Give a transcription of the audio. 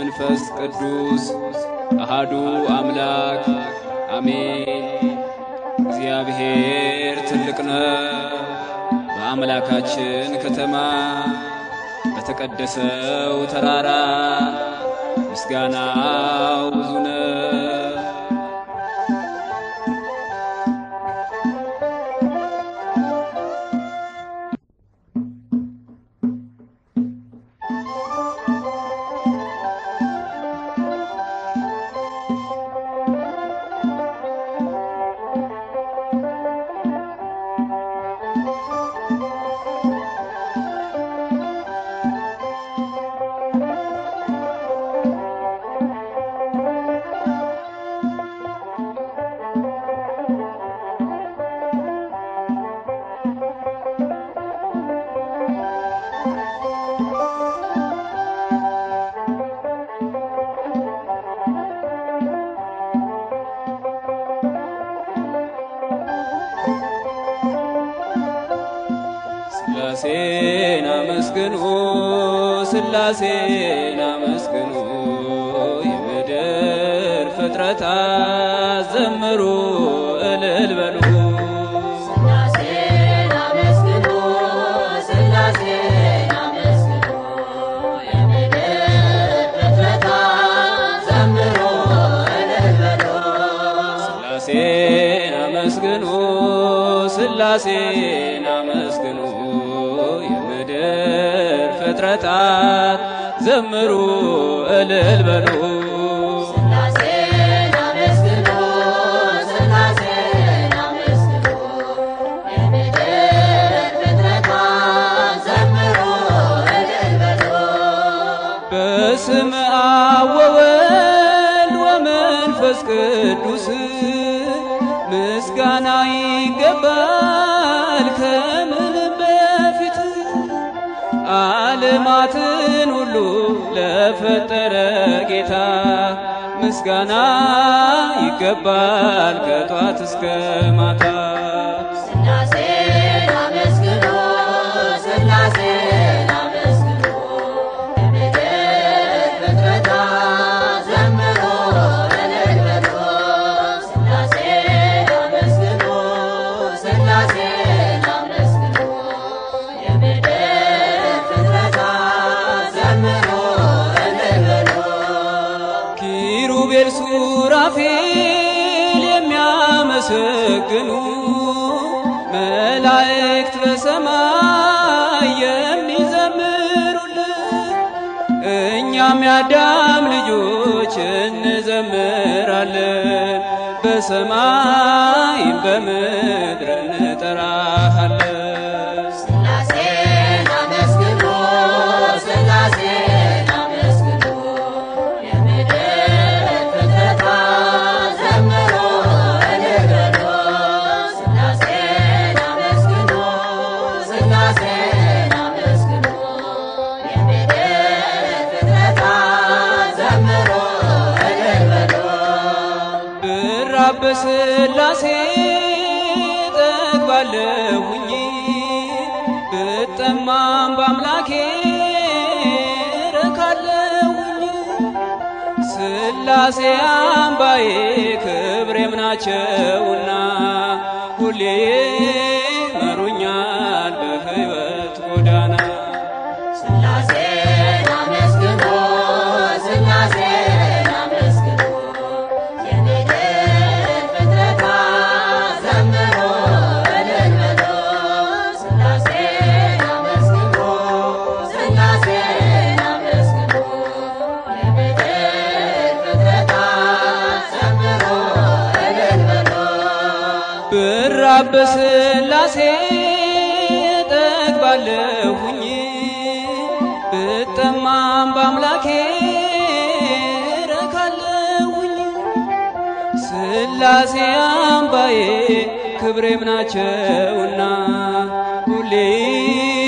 ወመንፈስ ቅዱስ አሃዱ አምላክ አሜን። እግዚአብሔር ትልቅ ነው። በአምላካችን ከተማ በተቀደሰው ተራራ ምስጋናው ብዙ ነው። ስላሴን አመስግኑ ስላሴን አመስግኑ የምድር ፍጥረታት ዘምሩ እልል በሉ ስላሴን አመስግኑ ስላሴን አመስግኑ የምድር ፍጥረታት ዘምሩ እልል በሉ ስላሴን አመስግኑ ስላሴን አመስግኑ የምድር ፍጥረታት ዘምሩ እልል በሉ ስላሴን አመስግኑ ስላሴን አመስግኑ የምድር ፍጥረታት ዘምሩ እልል በሉ በስመ አብ ወወልድ ወመንፈስ ቅዱስ ምስጋና ይገባል ከምንም በፊት ዓለማትን ሁሉ ለፈጠረ ጌታ ምስጋና ይገባል ከጧት እስከ ማታ። ስላሴን አመስግኑ ስላሴን አመስግኑ የምድር ፍጥረታት ዘምሩ እልል በሉ ስላሴን አመስግኑ ስላሴን አመስግኑ የምድር ፍጥረታት ዘምሩ እልል በሉ ኪሩቤል ሱራፌል የሚያመሰግኑ መላእክት በሰማይ የሚዘምሩልን እኛም የአዳም ልጆች እንዘምራለን በሰማይም በምድር እንጠራሃለን። ስላሴን አመስግኑ ስላሴን አመስግኑ የምድር ፍጥረታት ዘምሩ እልል በሉ ስላሴን አመስግኑ ስላሴን አመስግኑ የምድር ፍጥረታት ዘምሩ እልል በሉ ብራብ በስላሴ ጠግባለሁኝ ብጠማም በአምላኬ ረካለሁኝ ስላሴ አምባዬ ክብሬም ናቸውና ሁሌ መሩኛል በሕይወት ጎዳና ስላሴን አመስግኑ ስላሴን አመስግኑ የምድር ፍጥረታት ዘምሩ እልል በሉ ስላሴን አመስግኑ ስላሴን አመስግኑ የምድር ፍጥረታት ዘምሩ እልል በሉ ብራብ በስላሴ ጠግባለሁኝ ብጠማም በአምላኬ ረካለሁኝ ስላሴ አምባዬ ክብሬም ናቸውና ሁሌ